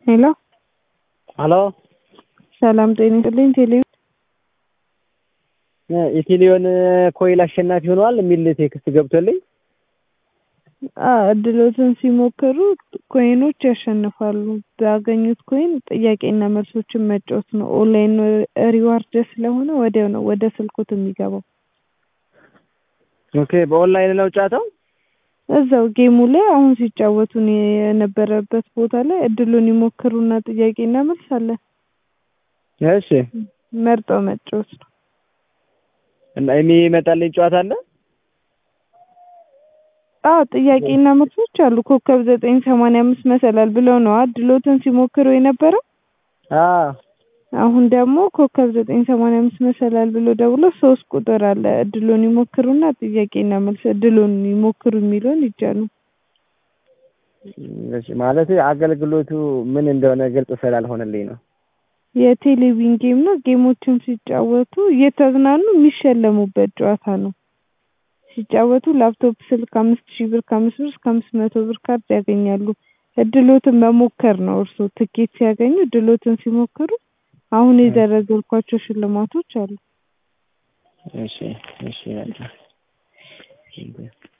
ሄሎ ሀሎ ሰላም ጤና ይስጥልኝ። ቴሌ የቴሌዮን ኮይል አሸናፊ ሆነዋል የሚል ቴክስት ገብቶልኝ እድሎትን ሲሞክሩ ኮይኖች ያሸንፋሉ። ባገኙት ኮይን ጥያቄና መልሶችን መጫወት ነው። ኦንላይን ሪዋርድ ስለሆነ ወዲያው ነው ወደ ስልኮት የሚገባው። ኦኬ በኦንላይን ነው ጨዋታው? እዛው ጌሙ ላይ አሁን ሲጫወቱ የነበረበት ቦታ ላይ እድሉን ይሞክሩና ጥያቄና መልስ አለ። እሺ መርጠው መጫወት ነው። እና የሚመጣልኝ ጨዋታ አለ? አዎ ጥያቄና መልሶች አሉ። ኮከብ ዘጠኝ ሰማንያ አምስት መሰላል ብለው ነው እድሎትን ሲሞክሩ የነበረው። አዎ አሁን ደግሞ ኮከብ ዘጠኝ ሰማንያ አምስት መሰላል ብሎ ደውሎ ሶስት ቁጥር አለ እድሉን ይሞክሩና ጥያቄና መልስ እድሉን ይሞክሩ የሚለውን ይጫኑ። እሺ ማለት አገልግሎቱ ምን እንደሆነ ግልጽ ስላልሆነልኝ ነው። የቴሌቪዥን ጌም ነው። ጌሞችን ሲጫወቱ እየተዝናኑ የሚሸለሙበት ጨዋታ ነው። ሲጫወቱ ላፕቶፕ፣ ስልክ አምስት ሺህ ብር ከአምስት ብር እስከ አምስት መቶ ብር ካርድ ያገኛሉ። እድሎትን መሞከር ነው። እርሶ ትኬት ሲያገኙ እድሎትን ሲሞክሩ አሁን የዘረዘርኳቸው ሽልማቶች አሉ። እሺ እሺ